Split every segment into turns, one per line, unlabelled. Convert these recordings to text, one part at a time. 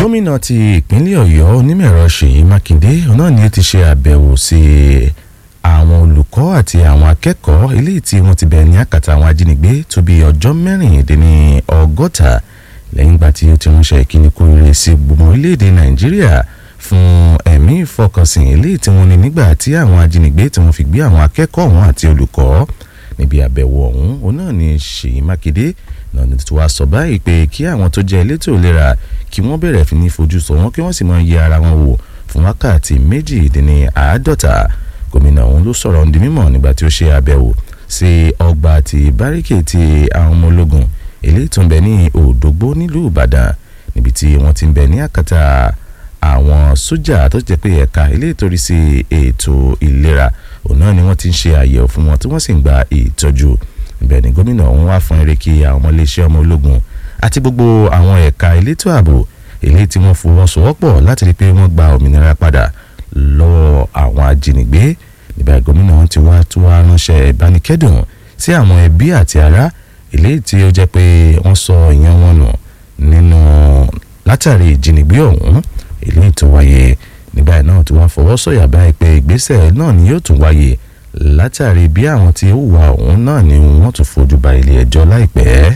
gómìnà ti ìpínlẹ̀ ọ̀yọ́ onímọ̀ẹ̀rọ ṣèyí mákindé náà ni ó ti ṣe àbẹ̀wò sí àwọn olùkọ́ àti àwọn akẹ́kọ̀ọ́ eléyìí tí wọ́n ti bẹ̀ ní àkàtà àwọn ajínigbé tó bí ọjọ́ mẹ́rìndínní ọgọ́ta lẹ́yìn ìgbà tí ó ti ránṣẹ́ ìkíni kú rere sí gbogbo orílẹ̀-èdè nàìjíríà fún ẹ̀mí ìfọkànsìn eléyìí tí wọ́n ní nígbà tí àwọn ajínigbé tí wọ́n fi gbé àwọn akẹ́kọ̀ọ́ wọn àti olùkọ́ níbi àbẹ̀wò ọ̀hún òun náà ni ṣèyí mákindé náà ni tí wàá sọ báyìí pé kí àwọn tó jẹ́ elétò ìlera kí wọ́n bẹ̀rẹ̀ fi ní fojú sọ wọ́n kí wọ́n sì máa yẹ ara wọn wò fún wákàtí méjìdínní àádọ́ta gómìnà ọ̀hún ló sọ̀rọ̀ ní mímọ̀ nígbà tí ó ṣe àbẹ̀wò sí ọgbà àti báríkè ti àwọn ọmọ ológun eléyìí tó ń bẹ ní òdògbó nílùú ìbàdàn níbi tí wọ́n ti ń bẹ ní àkàtà àwọn sójà tó jẹ́ pé ẹ̀ka eléyìí torí sí ètò ìlera òun náà ni wọ́n ti ń ṣe àyẹ̀wò fún wọn tí wọ́n sì ń gba ìtọ́jú ibẹ̀ ni gómìnà ọ̀hún wá fún eré kí àwọn ọmọléeṣẹ́ ọmọ ológun àti gbogbo àwọn ẹ̀ka elétò ààbò eléyìí tí wọ́n fọwọ́sowọ́pọ̀ láti rí i pé wọ́n gba òmìnira padà lọ́wọ́ àwọn ajínigbé níbẹ̀ gómìnà ọ̀hún ti wá tó wá ránṣẹ́ ìbánikẹ́dùn sí àwọn ẹbí àti ará eléyìí tí ó jẹ́ pé wọ́n sọ ìyẹn wọn nù nínú látàrí ìjínigbé ọ̀hún eléyìí tó wáyé nígbà náà tí wọ́n fọwọ́ sọ̀yà báyìí pé ìgbésẹ̀ náà ni yóò tún wáyé látàrí bí àwọn tí ó wà ọ̀hún náà ni wọ́n tún fojú ba ilé ẹjọ́ láìpẹ́.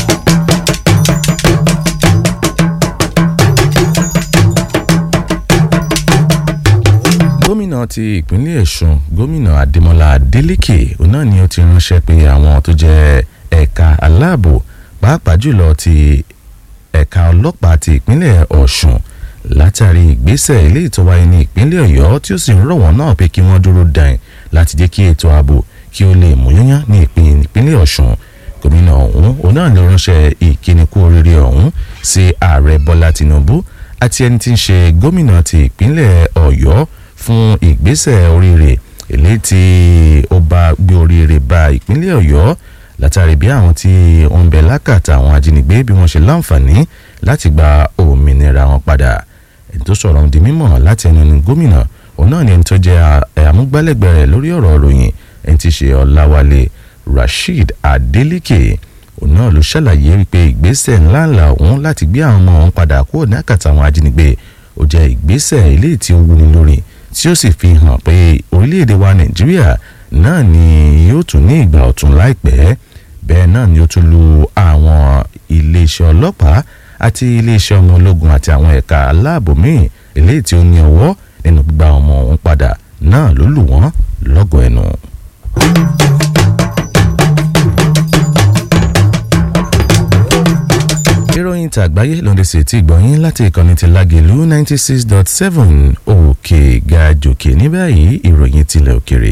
gómìnà ti ìpínlẹ̀ ọ̀ṣun gómìnà adémọlá adélèké òun náà ni ó ti ránṣẹ́ pé àwọn tó jẹ́ ẹ̀ka aláàbò pàápàá jùlọ ti ẹ̀ka ọlọ́pàá ti ìpínlẹ̀ ọ̀ṣun látàrí ìgbésẹ̀ eléyìí tó wáyé ní ìpínlẹ̀ ọ̀yọ́ tí ó sì ń rọ̀ wọ́n náà pé kí wọ́n dúró dàn láti jẹ́ kí ètò ààbò kí ó lè mú yányán ní ìpínlẹ̀ ọ̀ṣun gómìnà ọ̀hún òun náà ló ránṣẹ́ ìkíni kú oríire ọ̀hún sí ààrẹ bọ́lá tinubu àti ẹni tí ń ṣe gómìnà ti ìpínlẹ̀ ọ̀yọ́ fún ìgbésẹ̀ oríire eléyìí tí ó bá gbé oríire bá ìpínlẹ̀ ọ̀yọ́ látàrí bí àwọn tí wọ́n ń bẹ lákàtà àwọn ajínigbé bí wọ́n ṣe láǹfààní láti gba òmìnira wọn padà ẹni tó sọ̀rọ̀ ń di mímọ̀ láti ẹnu ní gómìnà òun náà ni ẹni tó jẹ́ àmúgbálẹ́gbẹ̀ẹ́ rẹ̀ lórí ọ̀rọ̀ ìròyìn ẹni tí ṣe ọ̀làwálé rasheed adeleke òun náà ló ṣàlàyé wípé ìgbésẹ̀ ńláńlá òun láti gbé àwọn ọmọ òun padà kúrò ní àkàtà àwọn ajínigbé ó jẹ́ ìgbésẹ̀ eléyìí tí ó wúni lórí tí ó sì fi hàn pé orílẹ̀-èdè wa nàìjíríà náà ni yóò tún ní ìgbà ọ̀tun láìpẹ́ bẹ́ẹ̀ náà ni ó tún lu àwọn iléeṣẹ́ ọlọ́pàá àti iléeṣẹ́ ọmọ ológun àti àwọn ẹ̀ka aláàbò míì eléyìí tí ó ní ọwọ́ nínú gbígba ọmọ òun padà náà ló lù wọ́n lọ́gọ̀ ẹnu. ìròyìn tàgbáyé lóde sí ti gbọ̀nyìn láti ìkànnì ti lágẹ̀lú ninety six dot seven òkè ga jòkè ní báyìí ìròyìn tilẹ̀ òkèrè.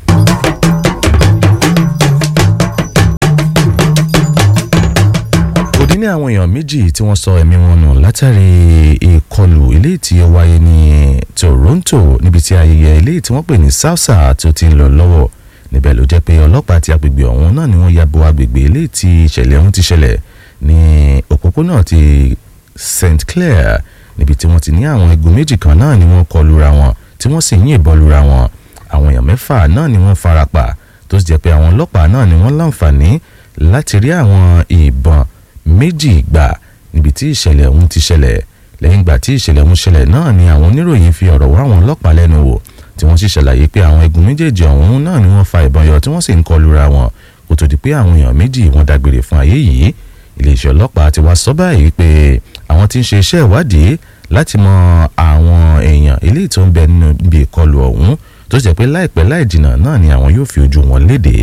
òdì ní àwọn èèyàn méjì tí wọ́n sọ ẹ̀mí wọn nù látàrí ìkọlù eléyìí tí ó wáyé ní toronto níbi tí ayẹyẹ eléyìí tí wọ́n pè ní salsa tó ti ń lọ lọ́wọ́ níbẹ̀ ló jẹ́ pé ọlọ́pàá àti agbègbè ọ̀hún náà ni wọ́n ya bo agbègbè eléyìí tí ìṣẹ̀lẹ̀ ọ̀hún ti ṣẹlẹ̀ ní òpópónà ti st clair níbi tí wọ́n ti ní àwọn igun méjì kan náà ni wọ́n kọ lura wọn tí wọ́n sì yìnbọn lura wọn àwọn èèyàn mẹ́fà náà ni wọ́n farapa tó sì jẹ́ pé àwọn ọlọ́pàá náà ni wọ́n láǹfààní láti rí àwọn ìbọn méjì gbà níbi tí ìṣẹ̀lẹ̀ ọ̀hún ti ṣẹlẹ̀ lẹ́yìn ìgbà tí ìṣẹ̀lẹ̀ ọ̀hún ṣẹlẹ̀ náà ni àwọn oníròyìn fi ọ̀rọ̀ wá àwọn ọlọ́pàá lẹ́nu wò tí wọ́n sì ṣàlàyé pé àwọn igun méjèèjì ọ̀hún náà ni wọ́n fa ìbọn yọ tí wọ́n sì ń kọ lura wọn kó tó di pé àwọn èèyàn méjì wọ́n dágbére fún ayé yìí iléeṣẹ́ ọlọ́pàá ti wá sọ báyìí pé àwọn tí ń ṣe iṣẹ́ ìwádìí láti mọ àwọn èèyàn eléyìí tó ń bẹ nínú ibi ìkọlù ọ̀hún tó jẹ́ pé láìpẹ́ láì jìnnà náà ni àwọn yóò fi ojú wọn léde.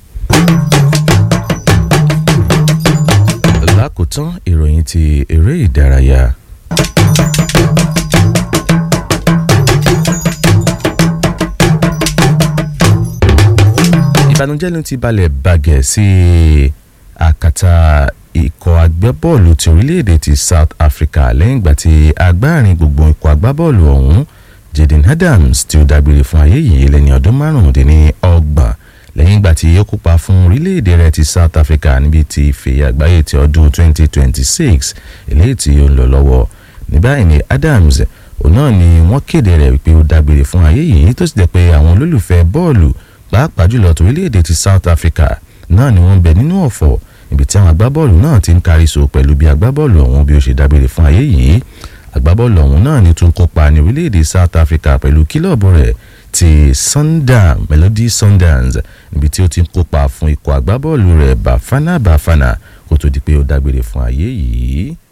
lákòótán ìròyìn ti eré ìdárayá. ìbànújẹ́ ló ti balẹ̀ bàgẹ́ sí àkàtà ikọ̀ agbábọ́ọ̀lù ti orílẹ̀-èdè ti South Africa lẹ́yìn ìgbà tí agbárin gbogbo ikọ̀ agbábọ́ọ̀lù ọ̀hún Jaden Adams tí ó dágbére fún ayé yìí lẹ́ni ọdún márùndínlọ́gbọ̀n lẹ́yìn ìgbà tí ó kópa fún orílẹ̀-èdè rẹ̀ ti South Africa níbi tí ife àgbáyé ti ọdún 2026 eléyìí tí ó ń lọ lọ́wọ́ ní báyìí ni Adams òun náà ni wọ́n kéde rẹ̀ wípé ó dágbére fún ayé yìí tó sì jẹ́ pé àwọn olólùfẹ́ bọ́ọ̀lù pàápàá jùlọ torílẹ̀-èdè ti South Africa náà ni wọ́n ń bẹ nínú ọ̀fọ̀ ibi tí àwọn agbábọ́ọ̀lù náà ti ń kárí so pẹ̀lú bí agbábọ́ọ̀lù ọ̀hún bí ó ṣe dágbére fún ayé yìí agbábọ́ọ̀lù ọ̀hún náà ni tún kópa ní orílẹ̀-èdè South Africa pẹ̀lú kílọ̀bù rẹ̀ ti Sundowns Melody Sundowns níbi tí ó ti ń kópa fún ikọ̀ agbábọ́ọ̀lù rẹ̀ Bafana Bafana kó tó di pé ó dágbére fún ayé yìí.